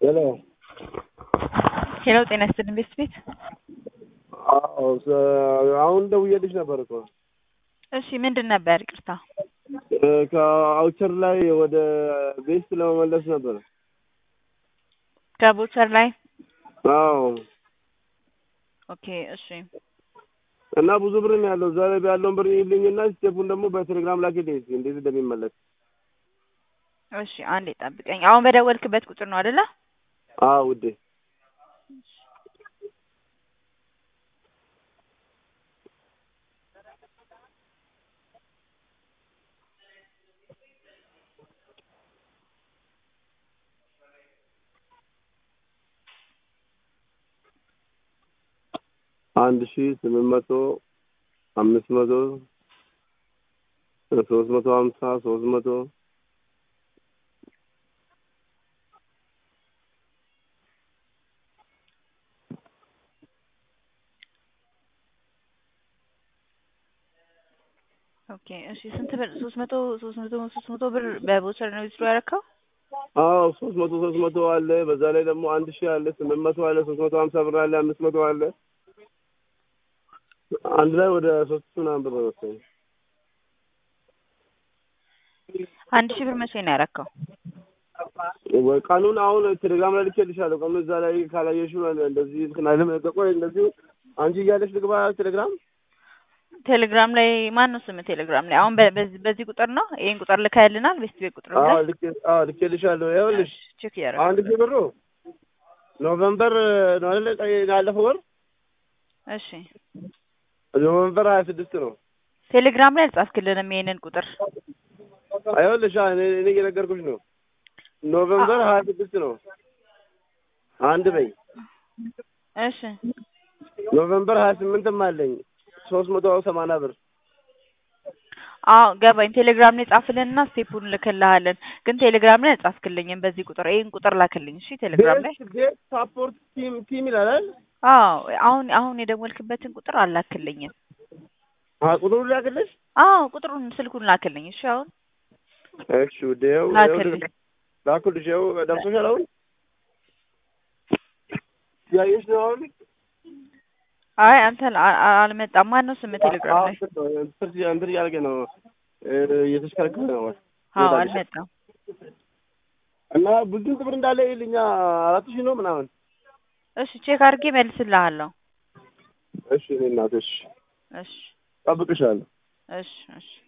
ሄሎ ሄሎ ጤና ይስጥልኝ ቤስት ቤት አዎ አሁን ደውዬልሽ ነበር እኮ እሺ ምንድን ነበር ይቅርታ ከአውቸር ላይ ወደ ቤስት ለመመለስ ነበር ከቦቸር ላይ አዎ ኦኬ እሺ እና ብዙ ብር ነው ያለው እዛ ላይ ያለውን ብር ይልኝና ስቴፑን ደግሞ በቴሌግራም ላኪልኝ እስኪ እንዴት እንደሚመለስ እሺ አንዴ ጠብቀኝ አሁን በደወልክበት ቁጥር ነው አይደለ አዎ ውዴ አንድ ሺ ስምንት መቶ አምስት መቶ ሶስት መቶ ሀምሳ ሶስት መቶ ኦኬ እሺ ስንት ብር ሶስት መቶ ሶስት መቶ ሶስት መቶ ብር በቦቸር ነው ዊዝድሮ ያደረከው አዎ ሶስት መቶ ሶስት መቶ አለ በዛ ላይ ደግሞ አንድ ሺህ አለ ስምንት መቶ አለ ሶስት መቶ ሀምሳ ብር አለ አምስት መቶ አለ አንድ ላይ ወደ ሶስት ሺህ ምናምን ብር መሰለኝ አንድ ሺህ ብር መቼ ነው ያደረከው ወይ ቀኑን አሁን ቴሌግራም ላይ ልኬልሻለሁ ቀኑን እዛ ላይ ካላየሽው እንደዚህ እንትን አይልም ቆይ እንደዚሁ አንቺ እያለሽ ልግባ ቴሌግራም ቴሌግራም ላይ ማን ነው ስም ቴሌግራም ላይ አሁን በ- በዚህ በዚህ ቁጥር ነው ይሄን ቁጥር ልከህልናል ቤስት ቤት ቁጥር አዎ ብለህ ልኬ አዎ ልኬልሻለሁ ይኸውልሽ ቼክ እያደረኩ አንድ ሺህ ብሩ ኖቨምበር ነው አይደል ያለፈው ወር እሺ ኖቨምበር ሀያ ስድስት ነው ቴሌግራም ላይ አልጻፍክልንም ይሄንን ቁጥር ይኸውልሽ እኔ እኔ እየነገርኩሽ ነው ኖቨምበር ሀያ ስድስት ነው አንድ በይ እሺ ኖቨምበር ሀያ ስምንትም አለኝ ሶስት መቶ ሰማንያ ብር አዎ ገባኝ ቴሌግራም ላይ ጻፍልንና ስቴፑን ልክልሃለን ግን ቴሌግራም ላይ አልጻፍክልኝም በዚህ ቁጥር ይሄን ቁጥር ላክልኝ እሺ ቴሌግራም ላይ ቤት ቤት ሳፖርት ቲም ቲም ይላል አይደል አዎ አሁን አሁን የደወልክበትን ቁጥር አላክልኝም አ ቁጥሩ ላክልሽ አዎ ቁጥሩን ስልኩን ላክልኝ እሺ አሁን እሺ ውዴ ይኸው ላክልኝ ላኩልሽ ይኸው ደርሶሻል አሁን ያየሽ ነው አሁን አይ አንተ አ- አ- አልመጣም ማን ነው ስም ቴሌግራም ላይ እንትን እያደረገ ነው እየተሽከረከረ ነው አዎ አልመጣም እና ብዙ ብር እንዳለ ይልኛ አራት ሺህ ነው ምናምን እሺ ቼክ አድርጌ መልስልሃለሁ እሺ እኔ እናትሽ እሺ ጠብቅሻለሁ እሺ እሺ